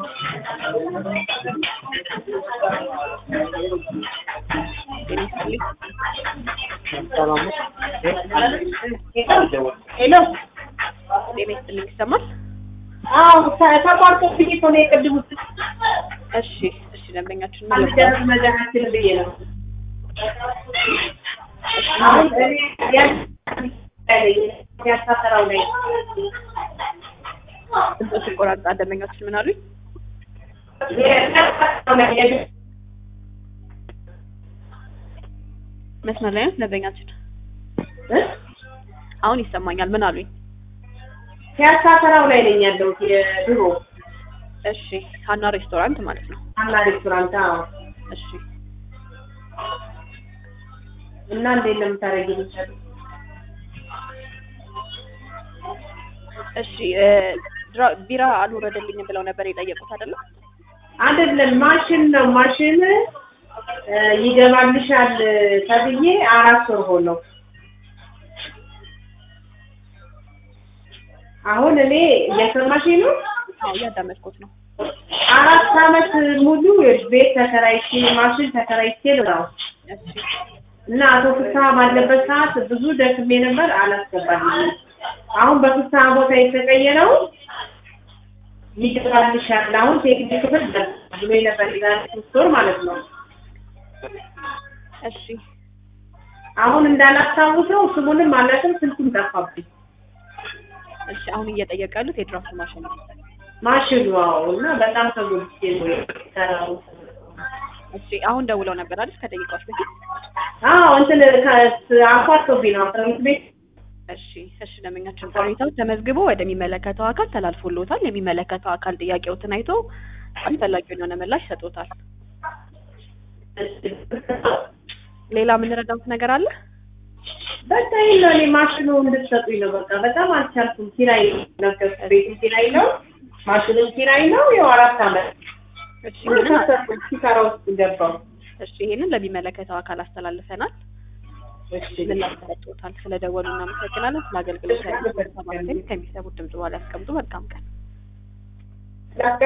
ሄሎ ጤና ይስጥልኝ ይሰማል? አዎ ተቋርጦ ብዬ እኮ ነው የቅድሙ እሺ እሺ ደንበኛችን ምን አንድ ነበር? ደረስ መድኃኒትን ብዬ ነው አሁን እኔ ያሳፈራው ላይ ድምፆ ሲቆራርጣ ደንበኛችን ምን አሉኝ? ያሳፈራው ላይ መስመር ላይ ነው ደንበኛችን? አሁን ይሰማኛል። ምን አሉኝ? ሲያሳፈራው ላይ ነኝ ያለሁት የድሮ እሺ ሀና ሬስቶራንት ማለት ነው። አና ሬስቶራንት አዎ እሺ እና እንዴት ነው የምታደርጊው እሺ እ ድራ- ቢራ አልወረደልኝም ብለው ነበር የጠየቁት አይደለ? አይደለም ማሽን ነው ማሽን እ ይገባልሻል ተብዬ አራት ወር ሆነው አሁን እኔ እየሰማሽኝ ነው አዎ እያዳመጥኩት ነው። አራት አመት ሙሉ ቤት ተከራይቼ ማሽን ተከራይቼ ነው እሺ እና አቶ ፍስሀ ባለበት ሰዓት ብዙ ደክሜ ነበር አላስገባልኝም አሁን በፍስሀ ቦታ የተቀየረው ይገባልሻል አሁን ቴክኒክ ክፍል ብሎ ነበር የዛሬ ሶስት ወር ማለት ነው እሺ አሁን እንዳላስታውሰው ስሙንም አላውቅም ስልኩም ጠፋብኝ እሺ አሁን እየጠየቀ ያሉት የድራፍት ማሽን ነው። ማሽኑ አዎ እና በጣም ተጎድቼ ነው የሰራው እሺ አሁን ደውለው ነበር አይደል? ከደቂቃዎች በፊት አዎ እንትን አኳርቶብኝ ነው አስራ አምስት ቤት እሺ እሺ ደንበኛችን ሁኔታው ተመዝግቦ ወደሚመለከተው አካል ተላልፎሎታል። የሚመለከተው አካል ጥያቄዎትን አይቶ አስፈላጊውን የሆነ ምላሽ ሰጥቶታል። ሌላ የምንረዳውት ነገር አለ? በቃ ይሄን ነው እኔ ማሽኑ እንድትሰጡኝ ነው በቃ በጣም አልቻልኩም ኪራይ ነው ቤቱ ኪራይ ነው ማሽኑም ኪራይ ነው ያው አራት አመት እሺ ይህንን ከሰርኩ ኪሳራ ውስጥ ገባው እሺ ይህንን ለሚመለከተው አካል አስተላልፈናል። እሺ ምላሽ ሰጥቶታል። ስለደወሉ እናመሰግናለን። ስለ አገልግሎት ከሚሰሙት ድምጽ በኋላ ያስቀምጡ። መልካም ቀን።